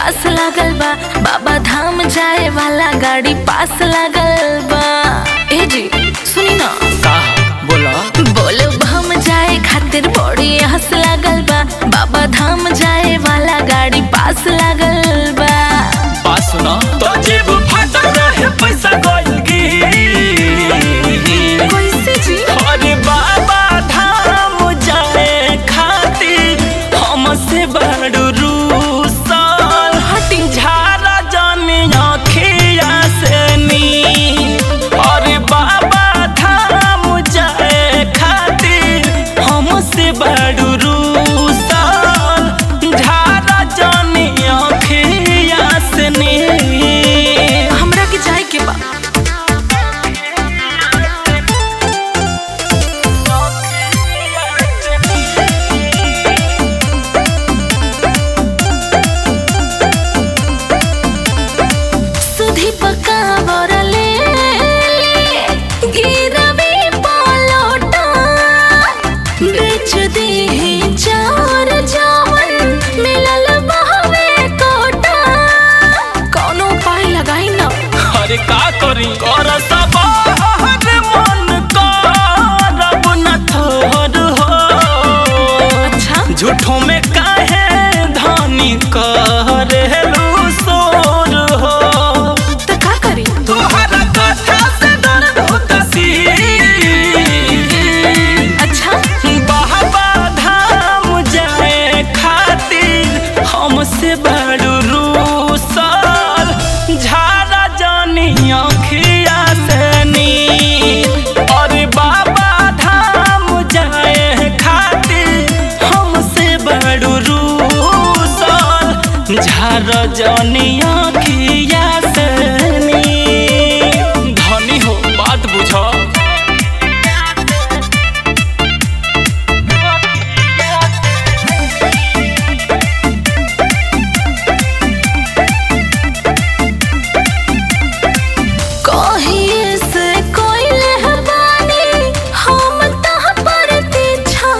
आस लागल बा बाबा धाम जाए वाला गाड़ी पास लागल बा ए जी सुनी ना का बोला बोले हम जाए खातिर बड़ी हंस लागल बा बाबा धाम जाए वाला गाड़ी पास लागल बा बात सुना तो जेब फटा रहे पैसा गइल की कैसे जी अरे बाबा धाम जाए खातिर हमसे बड़ रूसल हटी झारा जाने अखिया से नी अरे बाबा धाम जाए खातिर हमसे बड़ रूसल झारा जाने अखिया से नी हमरा के जाए के बा सुधी पका बरले गिरवी पलोटा बेच दी चार जावन मिलल बहवे कोटा कौनो उपाय लगाई ना अरे का करी कर सब हर मन करब न थोर हो अच्छा झूठों में काहे धानी करेलू सोर हो तो का करी तोहरा कथा से दर्द होता सी अच्छा बाबा धाम जाए खातिर हमसे बड़ रूसल झारा जानी अखिया से नी अरे बाबा धाम जाए खातिर हमसे बड़ रूसल झारा जानी अखिया से नी धनी हो बात बुझ कहिए से कोई लहबानी हम तह पर छा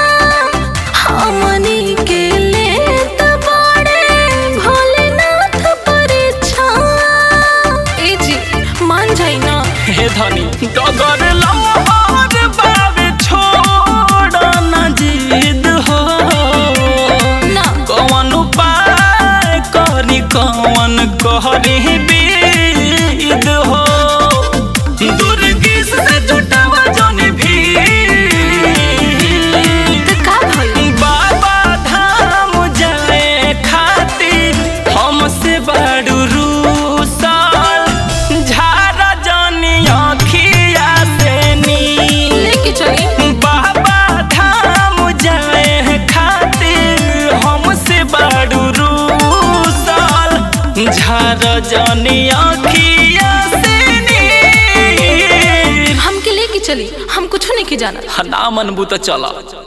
हमनी के लेत बड़े भोलेनाथ परीक्षा ए जी मान जाई ना हे धनी डगर लहर बावे छोड़ न जिद हो ना कौन उपाय करी कौन कहरी बीद हो दुर्गिस से जुटावा जन भी तो का भइल बाबा धाम जाए खातिर हमसे बड़ रूसल झारा जानी अखिया से नी लेके चली बाबा धाम जाए खातिर हमसे बड़ रूसल झारा जानी अखिया से नी हमके लेके चली हम कुछ नहीं के जाना ना मनबू तो चला